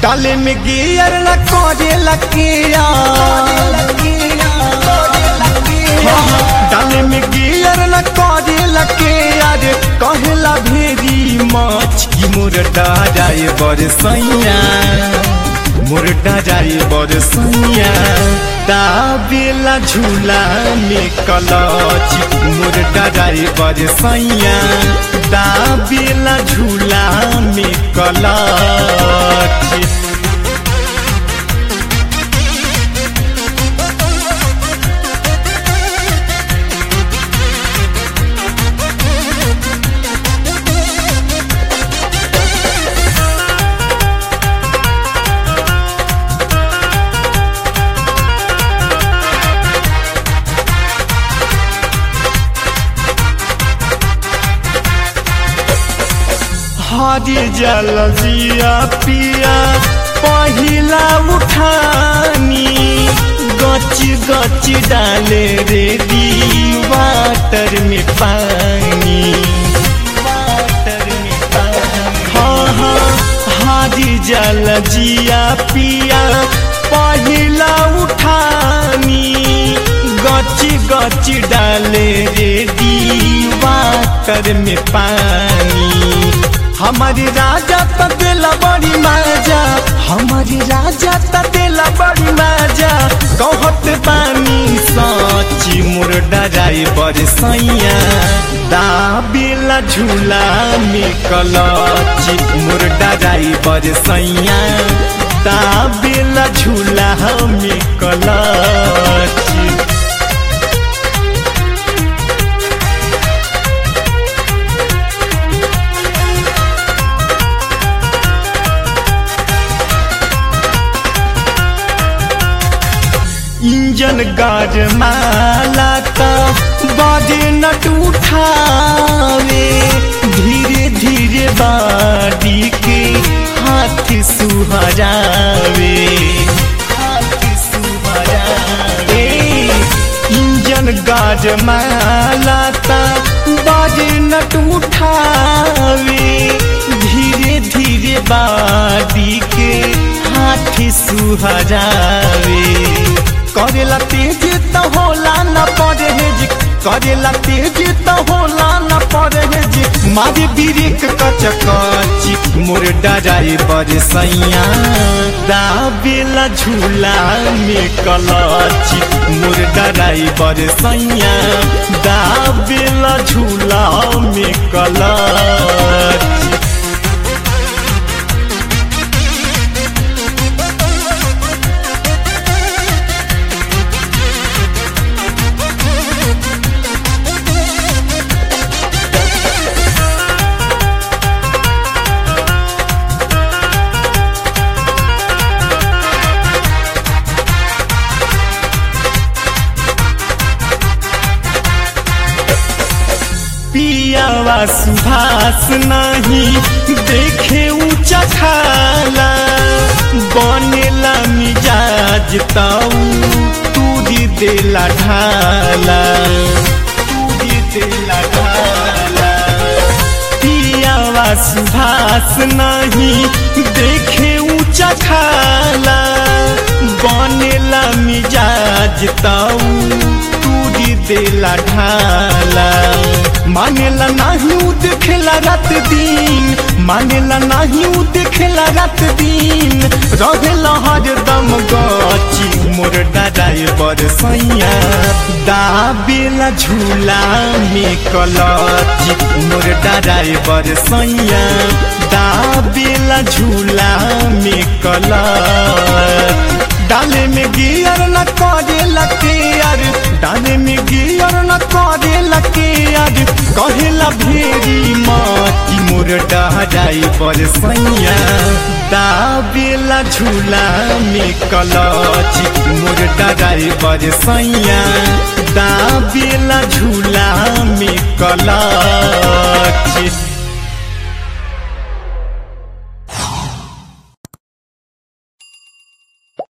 डाले में गियर न करे लकिया डाले में गियर न करे लकिया रे कहला भेरी माछ की मोर डाजाए बरसैया मोर डाजाए बरसैया दाबेला झूला में कलच मोर डाजाए बरसैया दाबेला झूला में कलच हरी जल जिया पिया पहिला उठानी गच गच डाले रे दी वाटर में पानी वाटर में पानी हाँ हाँ हरी जल जिया पिया पहिला उठानी गच गच डाले रे दी वाटर में पानी हमारी राजा त दिला बड़ी मजा हमारी राजा त दिला बड़ी मजा कहत बानी सची मोर डराई बरसैया दाबिला झूला में कलची मोर डराई बरसैया दाबिला झूला में कलची इंजन गाज माला का बाजे नट उठावे धीरे धीरे बाडी के हाथ सुहरावे हाथ सुहरावे इंजन गाज माला का बाजे नट उठावे धीरे धीरे बाडी के हाथ सुहरावे करेला तेज त होला न परहेज करेला तेज त होला न परहेज मारे बिरिक कच कच मोर डराए बरसैया दाबेला झूला में कलच मोर डराए बरसैया दाबेला झूला में कलच पियावा सुभाष नहीं देखे ऊंचा खाला बनेला मिजाज ताऊ तूरी देला ढाला तूरी देला ढाला पियावा सुभाष नहीं देखे ऊंचा खाला बनेला मिजाज ताऊ तूरी देला ढाला मानेला नाही उ देखेला रात दिन मानेला नाही उ देखेला रात दिन रहेला हरदम गची मोर डराए बरसैया दाबेला झूला में कलची मोर डराए बरसैया दाबेला झूला में कलच डाले में गियर न करे लके यार डाले में गियर न करे लके यार कहेला भेरी माटी मोर डहराई बरसैया दाबेला झूला में कलच मोर डराई बरसैया दाबेला झूला में कलच